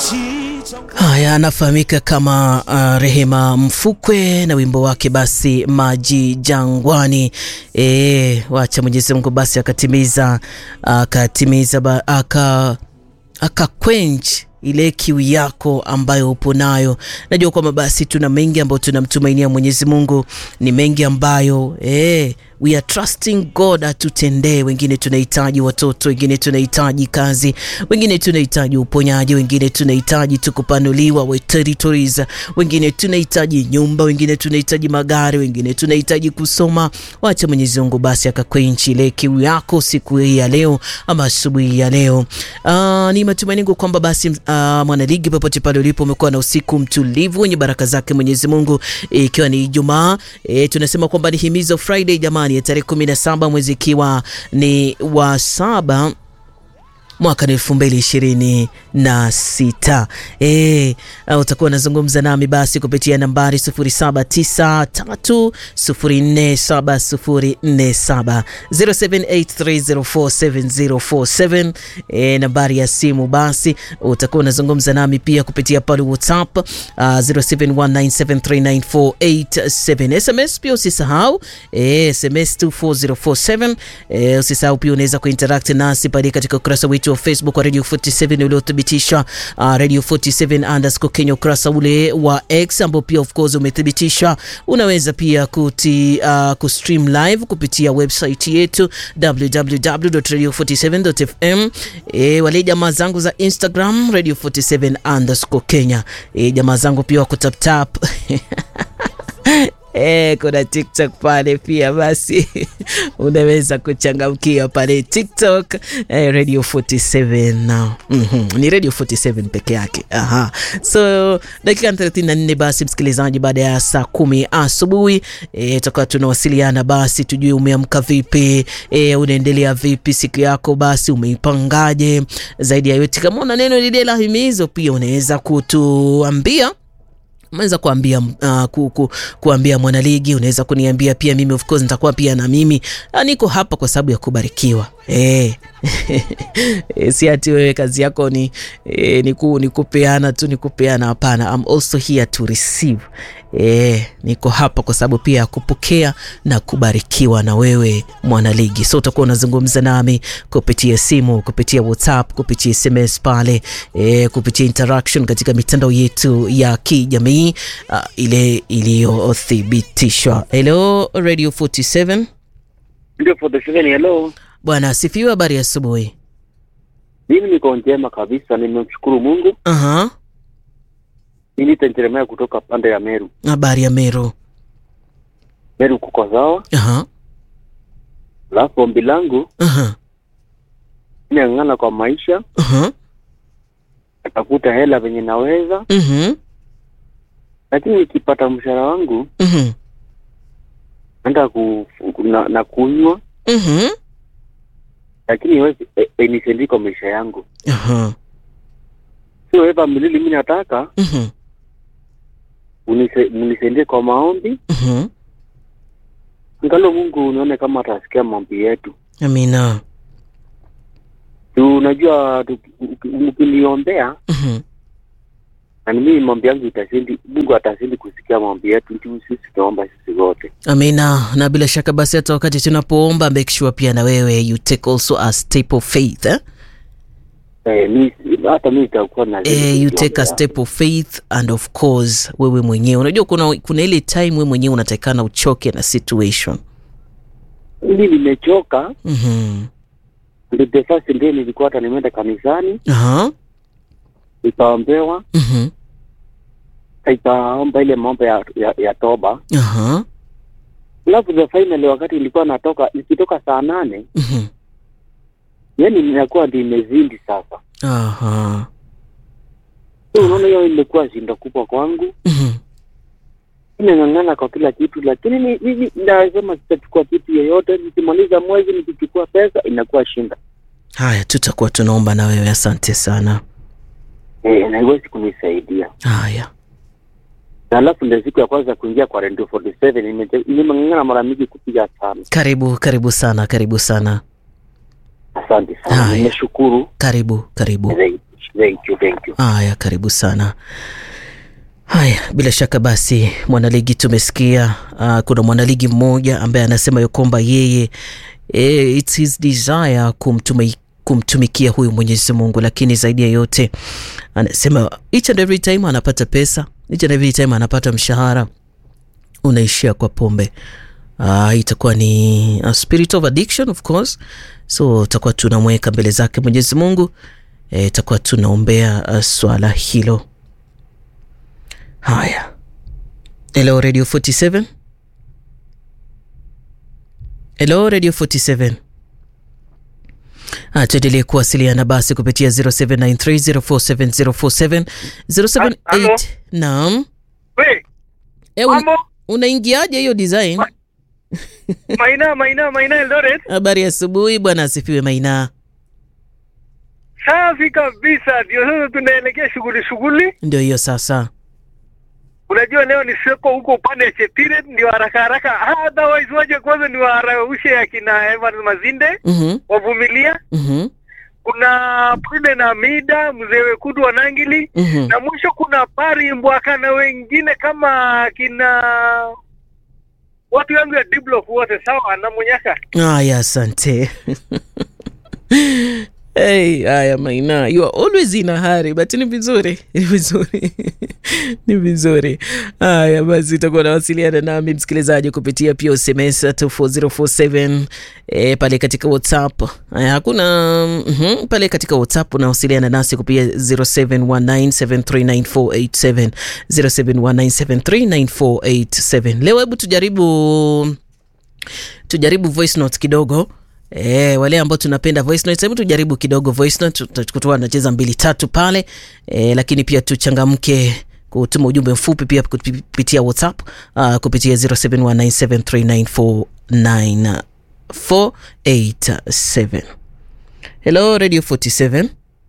Haya, anafahamika kama uh, Rehema Mfukwe na wimbo wake basi maji jangwani. E, wacha Mwenyezi Mungu basi akatimiza akatimiza aka akakwenj ile kiu yako ambayo upo nayo. Najua kwamba basi tuna mengi ambayo tunamtumainia Mwenyezi Mungu, ni mengi ambayo eh, we are trusting God atutendee. Wengine tunahitaji watoto, wengine tunahitaji kazi, wengine tunahitaji uponyaji, wengine tunahitaji tukupanuliwa we territories, wengine tunahitaji nyumba, wengine tunahitaji magari, wengine tunahitaji kusoma. Wacha Mwenyezi Mungu basi akakwenchi ile kiu yako siku hii ya leo ama asubuhi ya leo. Uh, ni matumaini yangu kwamba basi uh, mwanaligi popote pale ulipo umekuwa na usiku mtulivu wenye baraka zake Mwenyezi Mungu, ikiwa e, ni Ijumaa e, tunasema kwamba ni himizo Friday jamani, ya tarehe 17 mwezi ikiwa ni wa saba mwaka elfu mbili ishirini na sita. E, utakuwa unazungumza nami basi kupitia nambari 0793047047 0783047047 e, nambari ya simu basi utakuwa unazungumza nami pia kupitia pale WhatsApp uh, 0719739487 SMS pia usisahau e, SMS 24047 e, usisahau pia unaweza kuinteract nasi pale katika ukurasa wetu wa Facebook wa Radio 47 uliothibitisha uh, Radio 47 underscore Kenya, ukurasa ule wa X ambao pia of course umethibitisha. Unaweza pia kuti uh, kustream live kupitia website yetu www.radio47.fm. E, wale jamaa zangu za Instagram Radio 47 underscore Kenya. E, jamaa zangu pia wa kutaptap E, kuna TikTok pale pia basi unaweza kuchangamkia pale TikTok e, Radio 47 na mm -hmm. Ni Radio 47 peke yake. Aha. So dakika 34 basi msikilizaji, baada ya saa kumi asubuhi e, tutakuwa tunawasiliana basi tujue umeamka vipi e, unaendelea vipi siku yako, basi umeipangaje? Zaidi ya yote, kama una neno lile la himizo pia unaweza kutuambia unaweza kuambia uh, ku, ku, kuambia mwanaligi, unaweza kuniambia pia mimi, of course nitakuwa pia na mimi niko hapa kwa sababu ya kubarikiwa eh. si ati wewe kazi yako ni, eh, ni, ku, ni kupeana tu ni kupeana. Hapana, I'm also here to receive eh, niko hapa kwa sababu pia ya kupokea na kubarikiwa na wewe mwanaligi. So utakuwa unazungumza nami kupitia simu, kupitia WhatsApp, kupitia SMS pale eh, kupitia interaction katika mitandao yetu ya kijamii uh, ile iliyothibitishwa. Hello Radio 47. Ndio 47, hello. Bwana asifiwe. Habari ya asubuhi. Mimi niko njema kabisa, nimemshukuru Mungu. Aha. Mimi tenjeremea kutoka pande ya Meru. Habari ya Meru. Meru kuko sawa. Aha. Alafu ombi langu Aha. niang'ana kwa maisha, Aha. natafuta hela venye naweza, Mhm. lakini nikipata mshahara wangu Mhm. naenda ku, na, na kunywa, Mhm. lakini iwezi e, e, nisaidie kwa maisha yangu, Aha. sio eva milili. Mi nataka Mhm. unise- mnisaidie kwa maombi, Mhm. ngalo Mungu unaone kama atasikia maombi yetu. Amina. Tu unajua tu- mkiniombea Mhm. na ni mimi maombi yangu itasindi, Mungu atasindi kusikia maombi yetu, ndio sisi tunaomba sisi wote. Amina. Na bila shaka basi hata wakati tunapoomba make sure pia na wewe you take also a step of faith eh? Eh, mi hata mi nitakuwa na Eh, you take a step of faith and of course wewe mwenyewe unajua kuna, kuna ile time wewe mwenyewe unatakikana uchoke na situation Mimi nimechoka, Mhm. ndio the first day nilikuwa hata nimeenda kanisani Aha. nikaombewa, Mhm. ikaomba ile mambo ya, ya, ya toba. Aha. Alafu the finally wakati nilikuwa natoka nikitoka saa nane, Mhm. yani ninakuwa ndio imezindi sasa. Aha. So unaona hiyo imekuwa shinda kubwa kwangu. Mhm. Nimeng'ang'ana kwa kila kitu, lakini mi- mimi nasema sitachukua kitu yoyote. Nikimaliza mwezi nikichukua pesa inakuwa shinda. Haya, tutakuwa tunaomba na wewe. Asante sana. Eh, na haiwezi kunisaidia. Haya. Na alafu ndio siku ya kwanza kuingia kwa Radio 47 nime- nimeng'ang'ana mara mingi kupiga sana. Karibu, karibu sana, karibu sana. Asante sana, Haya. nimeshukuru Karibu, karibu. zaidi. Thank you, thank you. Haya, karibu sana. Haya, bila shaka basi mwanaligi tumesikia. Uh, kuna mwanaligi mmoja ambaye anasema ya kwamba yeye eh, it's his desire kumtumi, kumtumikia huyu Mwenyezi Mungu, lakini zaidi ya yote anasema each and every time anapata pesa, each and every time anapata mshahara unaishia kwa pombe. Uh, itakuwa ni a spirit of addiction of course, so tutakuwa tunamweka mbele zake Mwenyezi Mungu eh, itakuwa tunaombea uh, swala hilo. Haya, hello Radio 47, hello Radio 47. Ah, tuendelee kuwasiliana basi kupitia 0793047047 078 Halo? naam. We, Eh, un, mambo unaingiaje hiyo design? Maina, Maina, Maina Eldoret. Habari ya asubuhi bwana, asifiwe Maina. Safi kabisa, ndio sasa tunaelekea shughuli shughuli. Ndio hiyo sasa. Unajua leo ni soko huko upande ya Chepiret, ndio haraka haraka. Otherwise waje kwanza ni waraushe akina Evans Mazinde Mhm, wavumilia. mhm, Kuna Pruden Amida, mzee Wekudu wa Nangili mhm. na mwisho kuna Pari Mbwaka na wengine kama kina watu yangu ya Diblock wote sawa na Munyaka. Haya, asante. Hey, haya Maina, you are always in a hurry but ni vizuri, ni vizuri, ni vizuri. Haya basi, utakuwa unawasiliana nami msikilizaji kupitia pia SMS 24047 eh, pale katika WhatsApp. Haya, hakuna mhm, pale katika WhatsApp unawasiliana nasi kupitia 0719739487 0719739487. Leo hebu tujaribu tujaribu voice note kidogo E, wale ambao tunapenda voice notes, hebu tujaribu kidogo voice note, tutakuwa tunacheza mbili tatu pale e, lakini pia tuchangamke kutuma ujumbe mfupi pia kupitia WhatsApp uh, kupitia 0719739487. Hello Radio 47.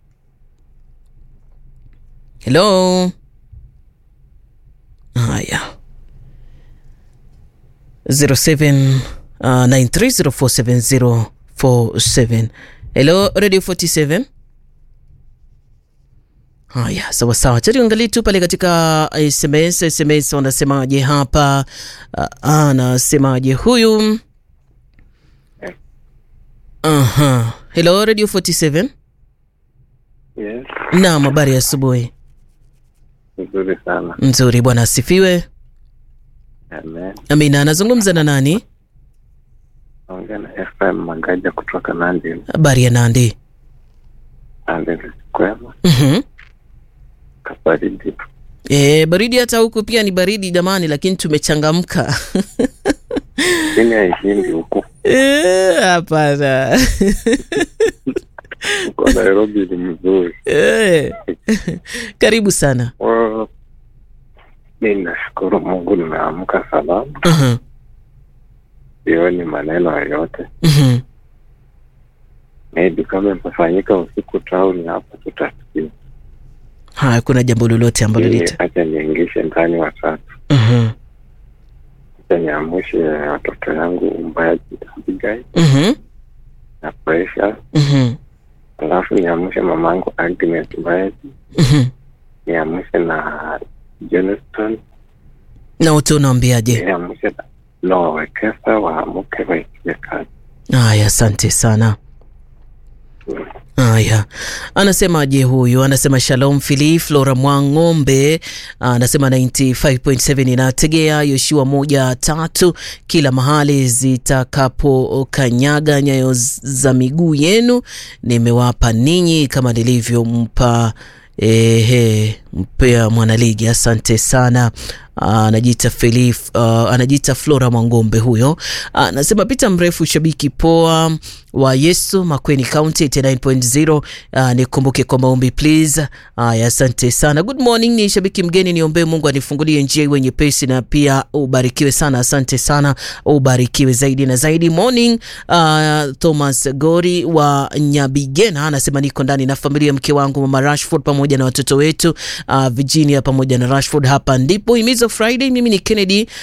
Hello. Haya. 07 uh, 93047047. Hello Radio 47. Haya, sawa sawa, cha tuangalie tu pale katika SMS. SMS wanasemaje hapa? Uh, anasemaje huyu? Aha. Hello Radio 47. Yes, Naam, habari ya asubuhi. nzuri sana. Nzuri bwana, asifiwe. Amen. Amina, anazungumza na nani? Naongea na FM Magaja kutoka Nandi. Habari ya Nandi. Nandi kwema Mhm. kabaridi. E, baridi hata huku pia ni baridi jamani, lakini tumechangamka. Chini haishindi huku. Eh, Hapana. Uko Nairobi ni mzuri. Eh. Karibu sana. Well, mi nashukuru Mungu nimeamka salama, Mhm, sioni maneno yoyote. mhm. Maybe kama imefanyika usiku tauni hapa tutasikia. Haya, kuna jambo lolote ambalo Mimi lita acha niingishe ndani watatu, Mhm, acha niamushe watoto yangu Umbaji Abigail mhm, na Precious, mhm, alafu niamushe mamangu Agnes Mbaji, mhm. niamushe na Johnston, na wote unaambiaje? niamushe na Noah Wekesa waamuke waikie kazi. Haya, asante sana. Haya, anasemaje huyu? Anasema shalom Fili Flora Mwang'ombe, anasema 95.7 inategea Yoshua moja tatu kila mahali zitakapokanyaga nyayo za miguu yenu, nimewapa ninyi kama nilivyompa ehe mpea mwanaligi. Asante sana. Ah, anajiita Felif, uh, anajiita Flora Mwangombe huyo. Ah, Anasema pita mrefu shabiki poa wa Yesu Makweni County 89.0. Uh, nikumbuke kwa maombi please. Aya, asante sana. Good morning, ni shabiki mgeni, niombee Mungu anifungulie njia iwe nyepesi na pia ubarikiwe sana. Asante sana, ubarikiwe zaidi na zaidi. Morning, uh, Thomas Gori wa Nyabigena anasema niko ndani na familia, mke wangu mama Rashford pamoja na watoto wetu uh, Virginia pamoja na Rashford. Hapa ndipo Himizo Friday. Mimi ni Kennedy uh,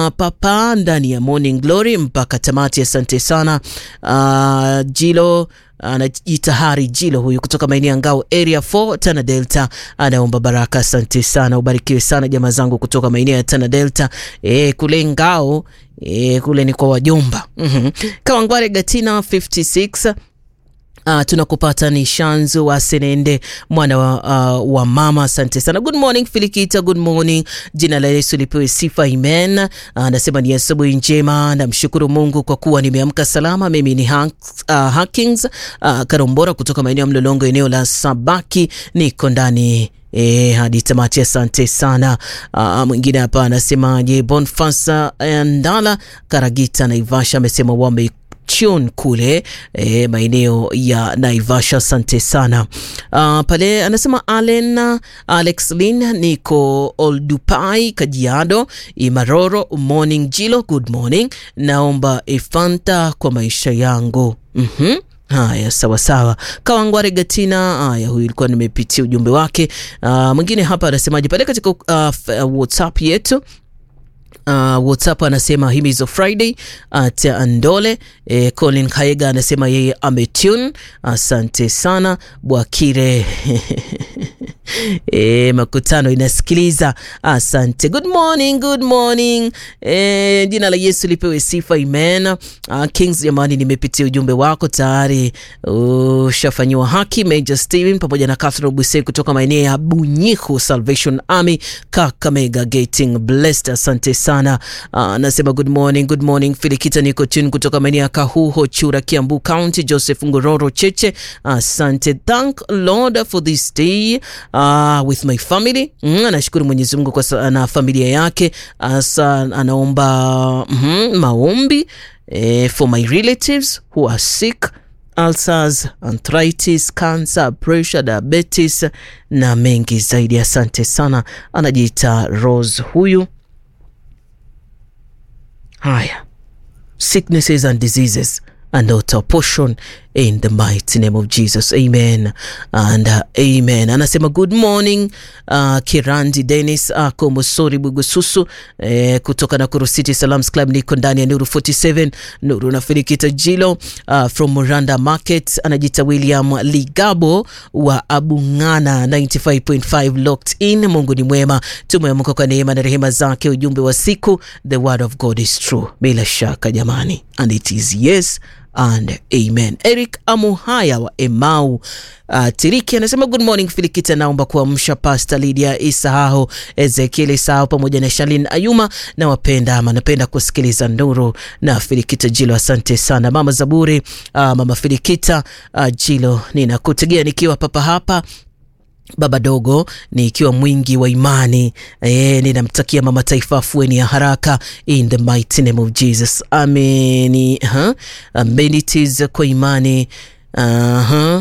papa ndani ya Morning Glory mpaka tamati. Asante sana uh, Jilo anajitahari Jilo huyu kutoka maeneo ya Ngao area 4 Tana Delta, anaomba baraka. Asante sana, ubarikiwe sana jamaa zangu kutoka maeneo ya Tana Delta e, kule Ngao e, kule ni kwa wajomba mm -hmm. Kawangware Gatina 56 Uh, tunakupata ni Shanzu wa Senende mwana wa, uh, wa mama. Asante sana. Good morning Filikita, good morning. Jina la Yesu lipewe sifa, amen. Anasema uh, ni asubuhi njema, namshukuru Mungu kwa kuwa nimeamka salama. Mimi ni Hank, uh, Hackings uh, Karombora kutoka maeneo ya Mlolongo, eneo la Sabaki, niko ndani E, hadi tamati. Asante sana. Uh, mwingine hapa anasemaje? Bonfasa Ndala Karagita Naivasha amesema wame Chun kule e, maeneo ya Naivasha. Asante sana. Uh, pale anasema Allen Alex Lin niko Oldupai Kajiado Imaroro. Morning Jilo, good morning. Naomba Efanta kwa maisha yangu. mm -hmm. Haya, sawa sawa. Kawangware Gatina. Haya, huyu ilikuwa nimepitia ujumbe wake. Uh, mwingine hapa anasemaje pale katika uh, WhatsApp yetu Uh, WhatsApp anasema himizo Friday at uh, Andole. Eh, Colin Kaega anasema yeye ametune. Asante sana Bwakire eh, makutano inasikiliza. Asante, good morning, good morning. Eh, jina la Yesu lipewe sifa, amen. Uh, Kings, jamani, nimepitia ujumbe wako tayari ushafanyiwa uh, haki. Major Steven pamoja na Catherine Buse kutoka maeneo ya Bunyiku Salvation Army Kakamega, getting blessed. Asante sana anasema uh, good morning, good morning Filikita, niko tune kutoka maeneo ya Kahuho Chura, Kiambu County. Joseph Ngororo Cheche, asante uh, thank Lord for this day uh, with my family mm, anashukuru Mwenyezi Mungu kwa na familia yake asa, anaomba mm -hmm, maombi eh, for my relatives who are sick ulcers, arthritis, cancer, pressure, diabetes na mengi zaidi. Asante sana, anajiita Rose huyu. Haya, sicknesses and diseases and not our portion in the mighty name of Jesus, amen and uh, amen. Anasema good morning uh, Kirandi Dennis ako uh, Mosori Bugususu eh, kutoka Nakuru City Salams Club, niko ndani ya Nuru 47 Nuru na Filikita Jilo uh, from Muranda Market. Anajita William Ligabo wa Abungana 95.5 locked in. Mungu ni mwema, tumeamka kwa neema na rehema zake. Ujumbe wa siku, the word of God is true, bila shaka jamani, and it is yes and amen. Eric Amuhaya wa Emau uh, Tiriki anasema good morning Filikita, naomba kuamsha Pastor Lydia Isahaho, Ezekiel Isahaho pamoja na Shalin Ayuma na wapenda ama napenda kusikiliza Nuru na Filikita Jilo. Asante sana mama Zaburi, uh, mama Filikita uh, Jilo, ninakutegea nikiwa papa hapa baba dogo nikiwa mwingi wa imani e, ninamtakia mama taifa afueni ya haraka in the mighty name of Jesus. Ameni huh? amenitis kwa imani uh -huh.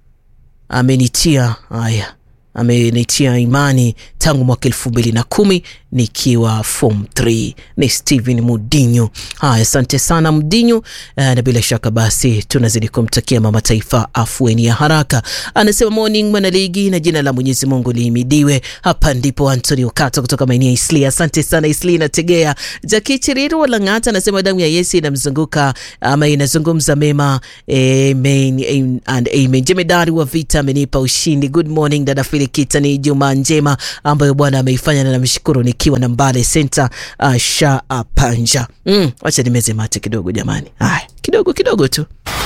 amenitia haya amenitia imani tangu mwaka elfu mbili na kumi nikiwa form 3. Ni Steven Mudinyu. Haya, asante sana Mudinyu. Uh, na bila shaka basi tunazidi kumtakia mama taifa afueni ya haraka. Anasema morning mwanaligi, na jina la Mwenyezi Mungu lihimidiwe. Hapa ndipo Antonio Kata kutoka maeneo ya Isli. Asante sana Isli nategea. Jaki Chiriru wa Lang'ata anasema damu ya Yesu inamzunguka ama inazungumza mema. Amen and amen. Jemedari wa vita amenipa ushindi. Good morning dada Filikita, ni Juma njema ambayo Bwana ameifanya na namshukuru nikiwa na Mbale Center uh, sha panja. Mm, wacha nimeze mate kidogo jamani. Haya, kidogo kidogo tu.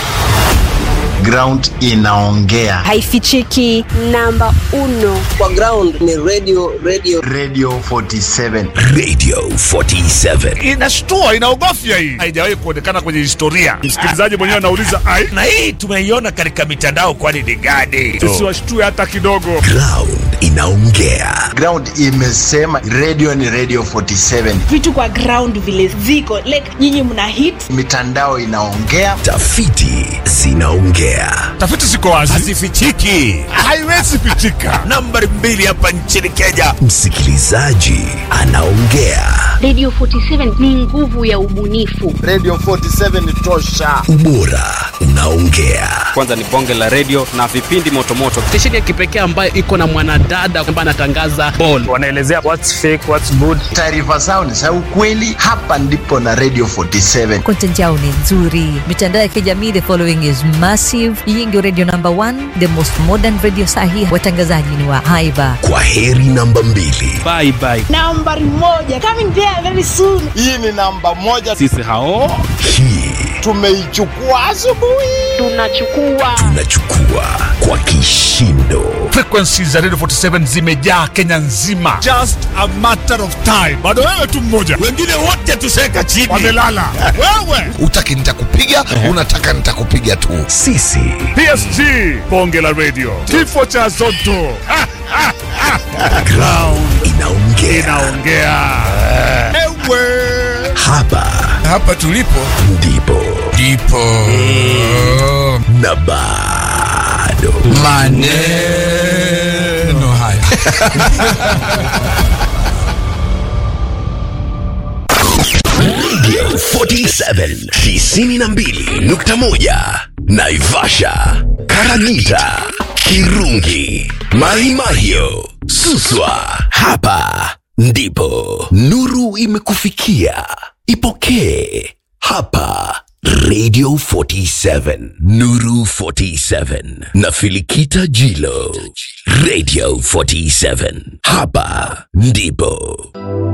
Ground inaongea, haifichiki. Namba uno kwa ground ni radio, radio. Radio 47 Radio 47 inashtua, inaogofya hii, haijawahi kuonekana kwenye historia. Msikilizaji mwenyewe anauliza ai, na hii tumeiona katika mitandao, kwani ni gani? Tusiwashtue hata kidogo. Ground inaongea, ground imesema radio ni Radio 47, vitu kwa ground vile ziko like, nyinyi mna hit, mitandao inaongea, tafiti zinaongea tafiti ziko wazi, hazifichiki, haiwezi pichika. Nambari mbili hapa nchini Kenya, msikilizaji anaongea. Radio 47 ni nguvu ya ubunifu. Radio 47 ni tosha, ubora unaongea. Kwanza ni bonge la radio na vipindi motomoto, stesheni ya kipekee ambayo iko na mwanadada ambaye anatangaza ball, wanaelezea what's fake, what's good. Taarifa zao ni za ukweli, hapa ndipo na Radio 47. Content yao ni nzuri, mitandao ya kijamii, the following is massive informative. Hii ndio radio number one, the most modern radio sahi. Watangazaji ni wa haiba. Kwa heri namba mbili. Bye bye. Nambari moja coming there very soon. Hii ni namba moja, Sisi hao Hii tumeichukua asubuhi. Tunachukua tunachukua kwa kishindo. Frequency za Radio 47 zimejaa Kenya nzima. Just a matter of time. Bado wewe tu mmoja. Wengine wote tuseka chini. Wamelala. wewe. Utaki nitakupiga, unataka nitakupiga tu. Sisi PSG. Bonge la radio. Kifo cha Zotto. Ha, ha, ha. ground inaongea. Inaongea. Ewe. Hapa Hapa tulipo ndipo ndipo na bado maneno haya. Radio 47 tisini na mbili nukta moja Naivasha, Karagita, Kirungi, Mahimahio, Suswa. Hapa ndipo nuru imekufikia. Ipokee hapa Radio 47, Nuru 47 na Filikita Jilo. Radio 47, hapa ndipo